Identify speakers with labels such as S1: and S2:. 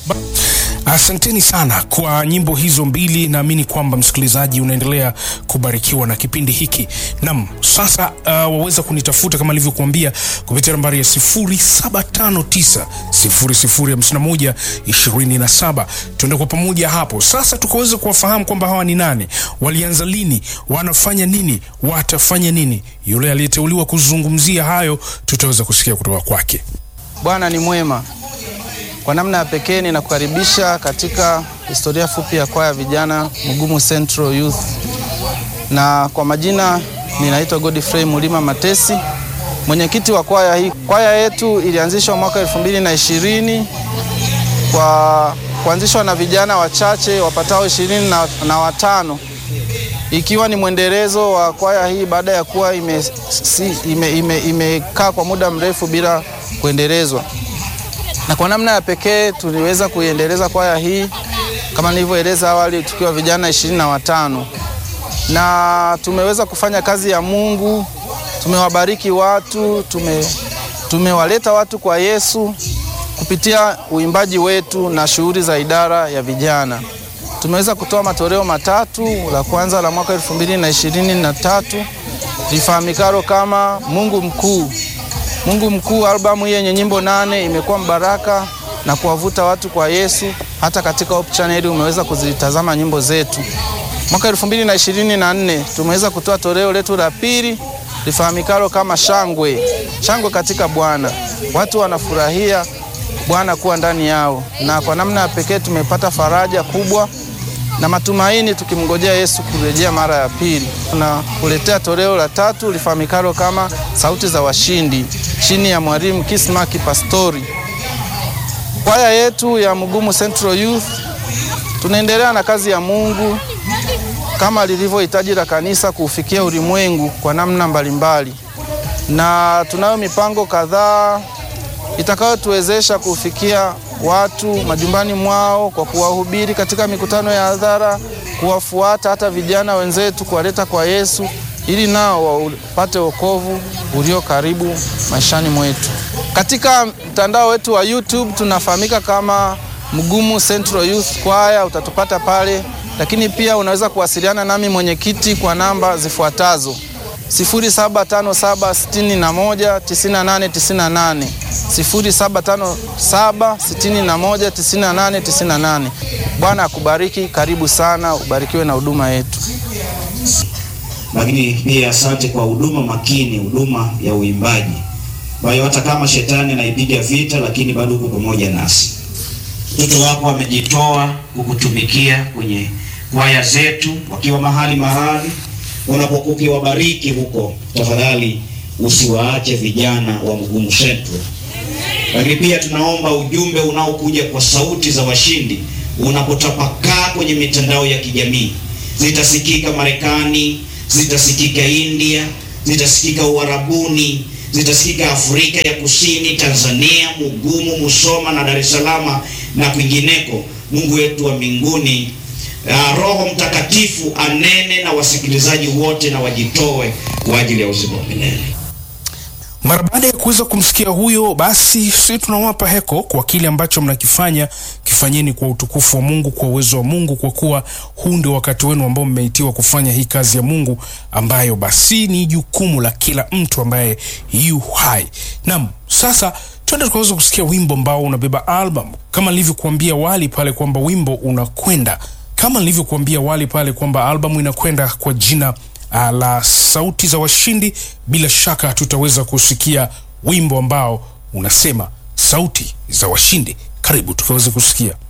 S1: Asanteni sana kwa nyimbo hizo mbili. Naamini kwamba msikilizaji unaendelea kubarikiwa na kipindi hiki. Nam, sasa uh, waweza kunitafuta kama alivyokuambia kupitia nambari ya 0759 0051 27. Tuende kwa pamoja hapo sasa, tukaweza kuwafahamu kwamba hawa ni nani, walianza lini, wanafanya nini, watafanya nini. Yule aliyeteuliwa kuzungumzia hayo tutaweza kusikia kutoka kwake.
S2: Bwana ni mwema. Kwa namna ya pekee ninakukaribisha katika historia fupi ya kwaya vijana Mugumu Central Youth, na kwa majina ninaitwa Godfrey Mulima Matesi, mwenyekiti wa kwaya hii. Kwaya yetu ilianzishwa mwaka elfu mbili na ishirini kwa kuanzishwa na vijana wachache wapatao ishirini na, na watano ikiwa ni mwendelezo wa kwaya hii baada ya kuwa imekaa si, ime, ime, ime kwa muda mrefu bila kuendelezwa na kwa namna ya pekee tuliweza kuiendeleza kwaya hii kama nilivyoeleza awali, tukiwa vijana ishirini na watano na tumeweza kufanya kazi ya Mungu. Tumewabariki watu, tume tumewaleta watu kwa Yesu kupitia uimbaji wetu na shughuli za idara ya vijana. Tumeweza kutoa matoleo matatu. La kwanza la mwaka elfu mbili na ishirini na tatu lifahamikalo kama Mungu Mkuu. Mungu Mkuu, albamu hii yenye nyimbo nane imekuwa mbaraka na kuwavuta watu kwa Yesu. Hata katika Hope Channel umeweza kuzitazama nyimbo zetu. Mwaka elfu mbili na ishirini na nne tumeweza kutoa toleo letu la pili lifahamikalo kama Shangwe, Shangwe katika Bwana. Watu wanafurahia Bwana kuwa ndani yao, na kwa namna ya pekee tumepata faraja kubwa na matumaini tukimngojea Yesu kurejea mara ya pili. Na kuletea toleo la tatu lifahamikalo kama Sauti za Washindi chini ya mwalimu Kismaki Pastori. Kwaya yetu ya Mugumu Central Youth tunaendelea na kazi ya Mungu kama lilivyohitaji la kanisa kuufikia ulimwengu kwa namna mbalimbali, na tunayo mipango kadhaa itakayotuwezesha kufikia watu majumbani mwao kwa kuwahubiri katika mikutano ya hadhara, kuwafuata hata vijana wenzetu, kuwaleta kwa Yesu ili nao wapate wokovu ulio karibu maishani mwetu. Katika mtandao wetu wa YouTube tunafahamika kama Mugumu Central Youth Choir, utatupata pale, lakini pia unaweza kuwasiliana nami mwenyekiti kwa namba zifuatazo 0757619898 0757619898. Bwana akubariki, karibu sana, ubarikiwe na huduma yetu.
S3: Lakini pia asante kwa huduma makini, huduma ya uimbaji ambayo hata kama shetani anaipiga vita, lakini bado uko pamoja nasi. Mtoto wako amejitoa kukutumikia kwenye kwaya zetu, wakiwa mahali mahali unapokuwa ukiwabariki huko, tafadhali usiwaache vijana wa Mugumu Central. Lakini pia tunaomba ujumbe unaokuja kwa sauti za washindi unapotapakaa kwenye mitandao ya kijamii, zitasikika Marekani, zitasikika India, zitasikika Uarabuni, zitasikika Afrika ya Kusini, Tanzania, Mugumu, Musoma na Dar es Salaam na kwingineko. Mungu wetu wa mbinguni Uh, Roho Mtakatifu anene na wasikilizaji wote na wajitoe kwa ajili ya uzima wa milele.
S1: Mara baada ya kuweza kumsikia huyo, basi sisi tunawapa heko kwa kile ambacho mnakifanya. Kifanyeni kwa utukufu wa Mungu, kwa uwezo wa Mungu, kwa kuwa huu ndio wakati wenu ambao mmeitiwa kufanya hii kazi ya Mungu, ambayo basi ni jukumu la kila mtu ambaye yu hai. Naam, sasa twende tukaweza kusikia wimbo ambao unabeba album, kama nilivyokuambia wali pale kwamba wimbo unakwenda kama nilivyokuambia wali pale kwamba albamu inakwenda kwa jina uh, la Sauti za Washindi. Bila shaka tutaweza kusikia wimbo ambao unasema Sauti za Washindi. Karibu tukaweze kusikia.